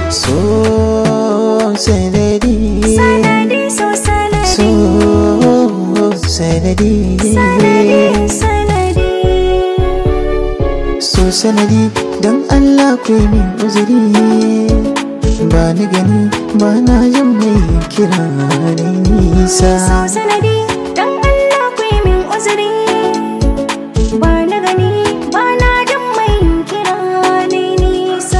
so sanadi sanadi so sanadi so sanadi sanadi sanadi so sanadi don Allah ku yi min uzuri ba ni gani ba na jin mai kira ni nisa so sanadi dan Allah ku yi min uzuri ba na gani ba na jin mai kira ni nisa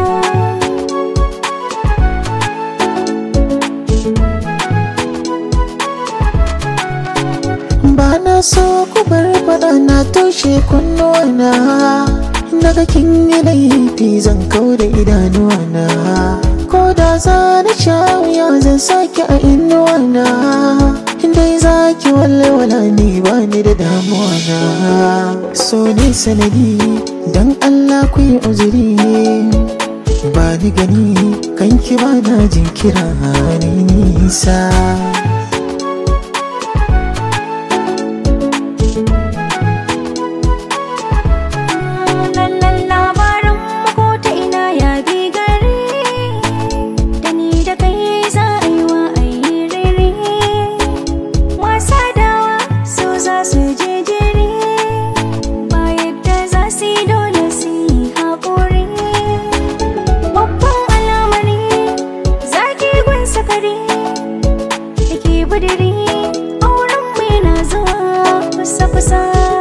ba na so ku bar faɗa na toshe kunnuwana daga kin yi laifi zan kau da idanuwana ko da za na sha wuya zan sake a inuwana dai za ki walwala ni ba ni da damuwa na so ne sanadi don Allah ku yi uzuri ba ni gani kanki ba na jinkira ni nisa lallan labarin ko ta ina ya bi gari da ni da kai za a yi wa a yi rere wasa dawa so za su je jere ba yadda za su yi dole su yi haƙuri babban alamari zaki gun sakari da ke budiri auren mai na zuwa kusa-kusa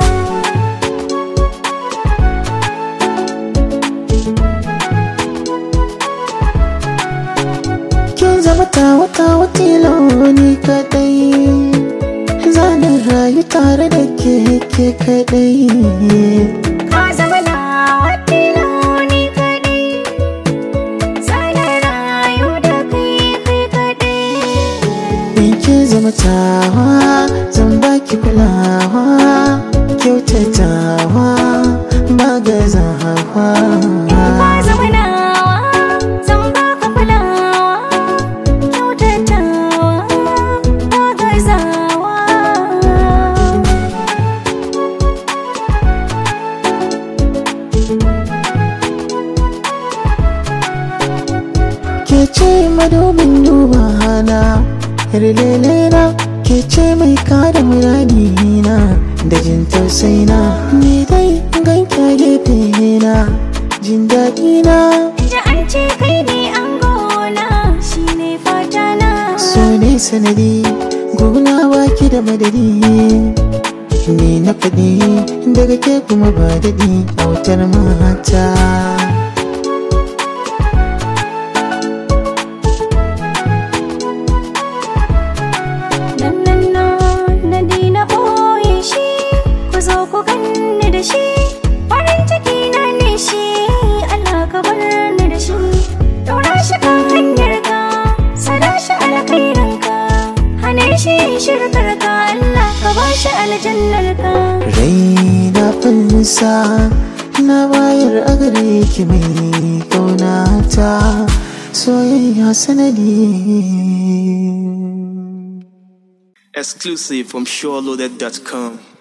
kin zama ta wata watilo ni kadai zanen rayu tare da ke ke kadai Ka zama nawa tiloni kaɗai, zana rayu da kai kai kaɗai. in kin zama tawa zan baki kulawa kyautatawa ba gazawa Ka zama nawa, zan baka kulawa, kyautatawa, ba gazawa. ke ce madubin duba hana lele na ke ce mai kada muradi na da jin tausayi na ni dai ganki a gefe na jin daɗi na Ji an ce kai ne an gona, shi ne fata na. so ne sanadi gona baki da madadi ni na faɗi daga ke kuma ba daɗi autar mata Nan nan na na dina ɓoye shi ku zo ku ganni da shi farin ciki na ne shi Allah ka bar ni da shi Daura shi kan hanyar ka sada shi alkhairin ka hane shi shirkar ka Allah ka ba shi aljannar ka rai na fansa na bayar a gare ki mai kaunata soyayya sanadi Exclusive from SureLoaded.com.